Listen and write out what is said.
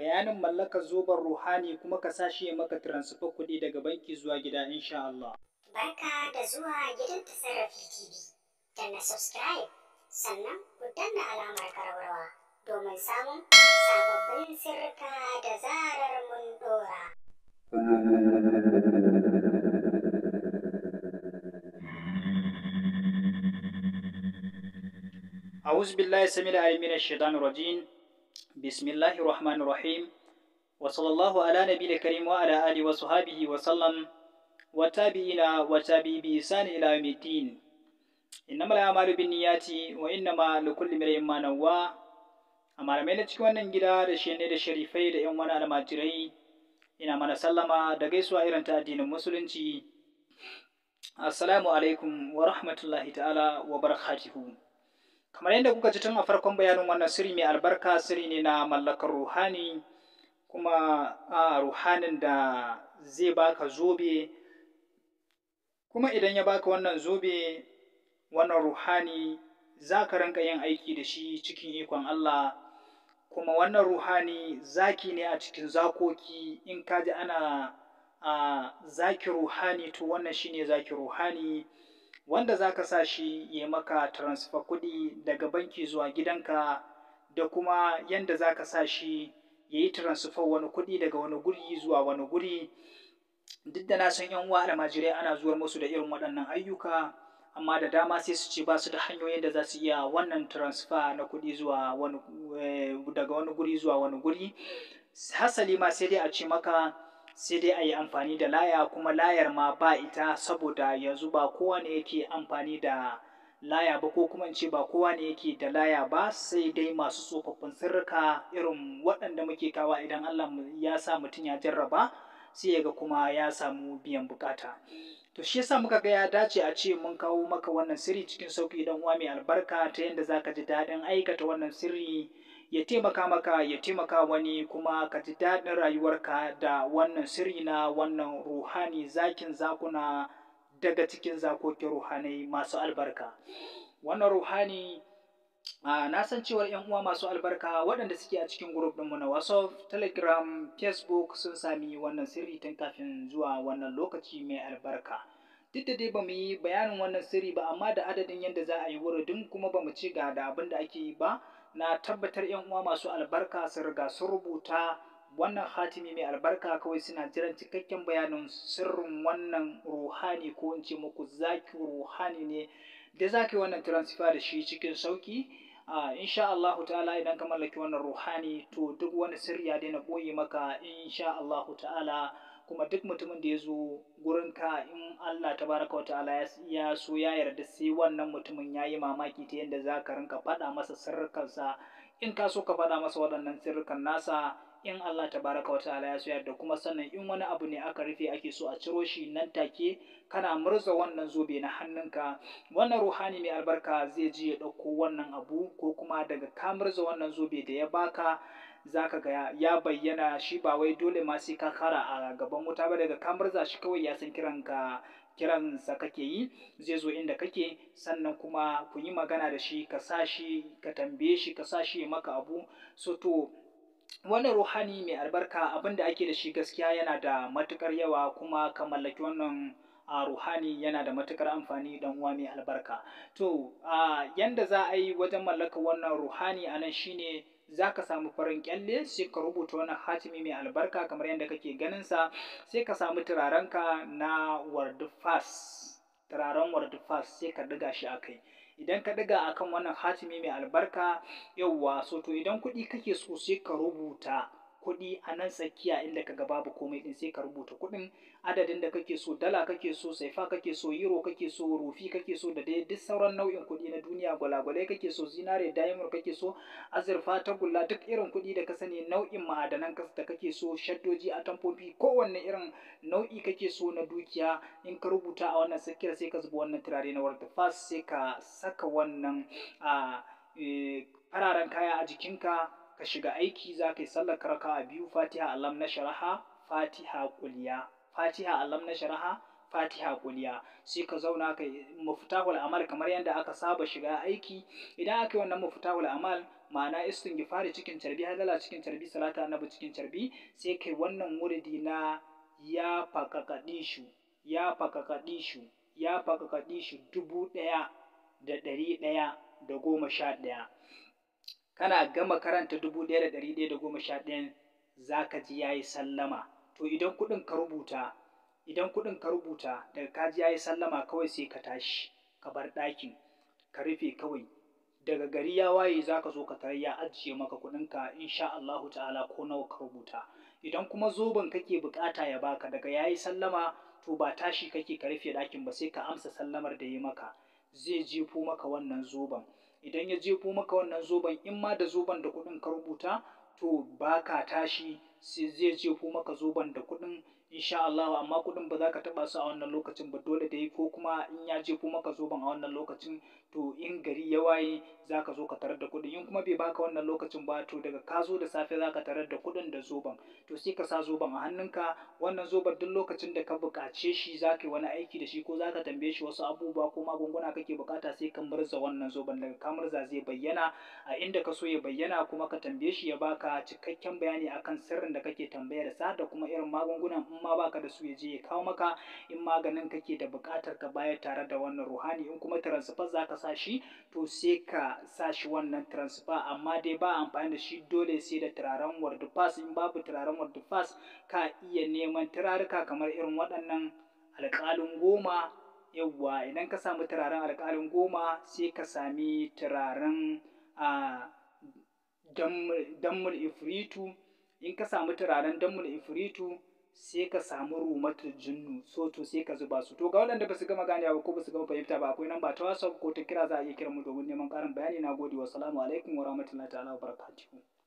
bayanin mallakar zoben ruhani kuma ka sa shi ya maka transfer kuɗi daga banki zuwa gida insha Allah. Barka da zuwa gidan tasarrafi TV. Danna subscribe sannan ku danna alamar karwarwa domin samun sababbin sirrika da zarar mun dora. أعوذ بالله السميع العليم من الشيطان الرجيم بسم الله الرحمن الرحيم وصلى الله على نبي الكريم وعلى آله وصحبه وسلم وتابعين وتابعي بإحسان إلى يوم الدين إنما الأعمال بالنيات وإنما لكل امرئ ما نوى amma da na cikin wannan gida da shi ne da sharifai da yan wani almajirai ina mana sallama da gaisuwa irin ta addinin musulunci assalamu alaikum wa rahmatullahi ta'ala wa barakatuhu kamar yadda kuka ji tun a farkon bayanin wannan sirri mai albarka sirri ne na mallakar ruhani kuma a ruhanin da zai baka zobe kuma idan ya baka wannan zobe wannan ruhani za ka rinka yin aiki da shi cikin ikon Allah kuma wannan ruhani zaki ne a cikin zakoki in ka ji ana a zaki ruhani to wannan shine zaki ruhani wanda za ka sa shi ya maka transfer kuɗi daga banki zuwa gidanka da kuma yanda za ka sa shi ya yi transfer wani kuɗi daga wani guri zuwa wani guri duk da na san yan uwa almajirai ana zuwar musu da irin waɗannan ayyuka amma da dama sai su ce ba su da hanyoyin da za su iya wannan transfer na kuɗi zuwa wani daga wani guri zuwa wani guri hasali ma sai dai a ce maka sai dai a yi amfani da laya kuma layar ma ba ita saboda yanzu ba kowa ne yake amfani da laya ba ko kuma in ce ba kowa ne yake da laya ba sai dai masu tsofaffin sirrika irin waɗanda muke kawa idan Allah ya sa mutum ya jarraba sai ya ga kuma ya samu biyan bukata to shi yasa muka ga ya dace a ce mun kawo maka wannan sirri cikin sauki idan uwa mai albarka ta yadda zaka ji daɗin aikata wannan sirri ya taimaka maka ya taimaka wani kuma ka ji daɗin rayuwarka da wannan sirri na wannan ruhani zakin zakuna daga cikin zakokin ruhanai masu albarka wannan ruhani Uh, na san cewar yan uwa masu albarka waɗanda suke a cikin group ɗinmu na WhatsApp, Telegram, Facebook sun sami wannan sirri tun kafin zuwa wannan lokaci mai albarka. Duk da dai ba mu yi bayanin wannan sirri ba amma da adadin yadda za a yi wuridin kuma ba mu ci ga da abin da ake yi ba na tabbatar yan uwa masu albarka sun riga sun rubuta wannan hatimi mai albarka kawai suna jiran cikakken bayanin sirrin wannan ruhani ko in ce muku zaki ruhani ne da za ka yi wannan transfer da shi cikin sauki uh, insha Allah ta'ala idan ka mallaki wannan ruhani to duk wani sirri ya daina ɓoye maka insha Allah ta'ala kuma duk mutumin da ya zo gurin ka in Allah tabaraka wa ta'ala ya so ya yarda sai wannan mutumin ya yi mamaki ta yadda za ka rinka faɗa masa sirrikansa in ka so ka faɗa masa waɗannan sirrikan nasa in Allah tabaraka wa ta'ala ya so yarda kuma sannan in wani abu ne aka rufe ake so a ciro shi nan take kana murza wannan zobe na hannunka wannan ruhani mai albarka zai je ya ɗauko wannan abu ko kuma daga ka murza wannan zobe da ya baka zaka ga ya bayyana shi ba wai dole ma sai ka kara a gaban wuta ba daga ka murza shi kawai ya san kiran ka kiransa kake yi zai zo inda kake sannan kuma ku yi magana da shi ka sa shi ka tambaye shi ka sa shi ya maka abu so to wannan ruhani mai albarka abin da ake da shi gaskiya yana da matukar yawa kuma ka mallaki wannan a ruhani yana da matukar amfani dan uwa mai albarka to a yanda za a yi wajen mallaka wannan ruhani anan shine za ka samu farin kyalle sai ka rubuta wannan hatimi mai albarka kamar yadda kake ganin sa sai ka samu turarenka na wardfas turaren wardfas sai ka diga shi a kai idan ka ɗiga akan wannan hatimi mai albarka yauwa so to idan kuɗi kake so sai ka rubuta kuɗi a nan tsakiya inda ka ga babu komai ɗin sai ka rubuta kuɗin adadin da kake so dala kake so saifa kake so euro kake so rufi kake so da dai duk sauran nau'in kuɗi na duniya gwalagwalai kake so zinare diamond kake so azurfa tagulla duk irin kuɗi da ka sani nau'in ma'adanan da kake so shaddoji atamfofi kowanne irin nau'i kake so na dukiya in ka rubuta a wannan tsakiyar sai ka zuba wannan turare na warta fas sai ka saka wannan a fararen kaya a jikinka ka shiga aiki za ka yi sallar raka a biyu fatiha alam na sharaha fatiha kuliya fatiha alam na sharaha fatiha kuliya sai ka zauna ka mufutahul amal kamar yadda aka saba shiga aiki idan aka yi wannan mufutahul amal ma'ana istighfari cikin carbi hadala cikin carbi salata annabi cikin carbi sai kai wannan wuridi na ya fakakadishu ya fakakadishu ya fakakadishu dubu ɗaya da ɗari ɗaya da goma sha ɗaya kana gama karanta dubu ɗaya da ɗari ɗaya da goma sha ɗayan za ka ji ya yi sallama to idan kuɗin ka rubuta idan kuɗin ka rubuta daga ka ji ya yi sallama kawai sai ka tashi ka bar ɗakin ka rufe kawai daga gari ya waye za ka zo ka tarar ya ajiye maka kuɗinka insha Allahu ta'ala ko nawa ka rubuta idan kuma zoben kake bukata ya baka daga ya yi sallama to ba tashi kake ka rufe ɗakin ba sai ka amsa sallamar da ya maka zai jefo maka wannan zoben idan ya jefo maka wannan zoben in ma da zoben da kuɗin ka rubuta to ba ka tashi sai zai jefo maka zoben da kuɗin insha Allah amma kuɗin ba za ka taɓa su a wannan lokacin ba dole dai ko kuma in ya jefo maka zoben a wannan lokacin to in gari ya waye za ka zo ka tarar da kuɗin in kuma bai baka wannan lokacin ba to daga ka zo da safe za ka tarar da kuɗin da zoben to sai ka sa zoben a hannunka wannan zoben duk lokacin da ka buƙace shi za ka yi wani aiki da shi ko za ka tambaye shi wasu abubuwa ko magunguna kake buƙata sai ka murza wannan zoben daga ka murza zai bayyana a inda ka so ya bayyana kuma ka tambaye shi ya baka cikakken bayani akan sirrin da kake tambayar sa da kuma irin magungunan in ma baka da su ya je ya kawo maka in maganin kake da buƙatar ka bayar tare da wannan ruhani in kuma transfer za ka sa shi to sai ka sa shi wannan transfer amma dai ba amfani da shi dole sai da turaren wardufas in babu turaren wardufas ka iya neman turaruka kamar irin waɗannan alƙalin goma yawwa idan ka samu turaren alƙalin goma sai ka sami turaren a dammul ifritu in ka samu turaren dammul ifritu sai ka samu rumatul jinnu so to sai ka zuba su to ga waɗanda ba su gama ganewa ba ko ba su gama fahimta ba akwai namba ta whatsapp ko ta kira za a iya kira mu domin neman ƙarin bayani na gode wa salamu alaikum wa rahmatullahi ta'ala wa barakatuhu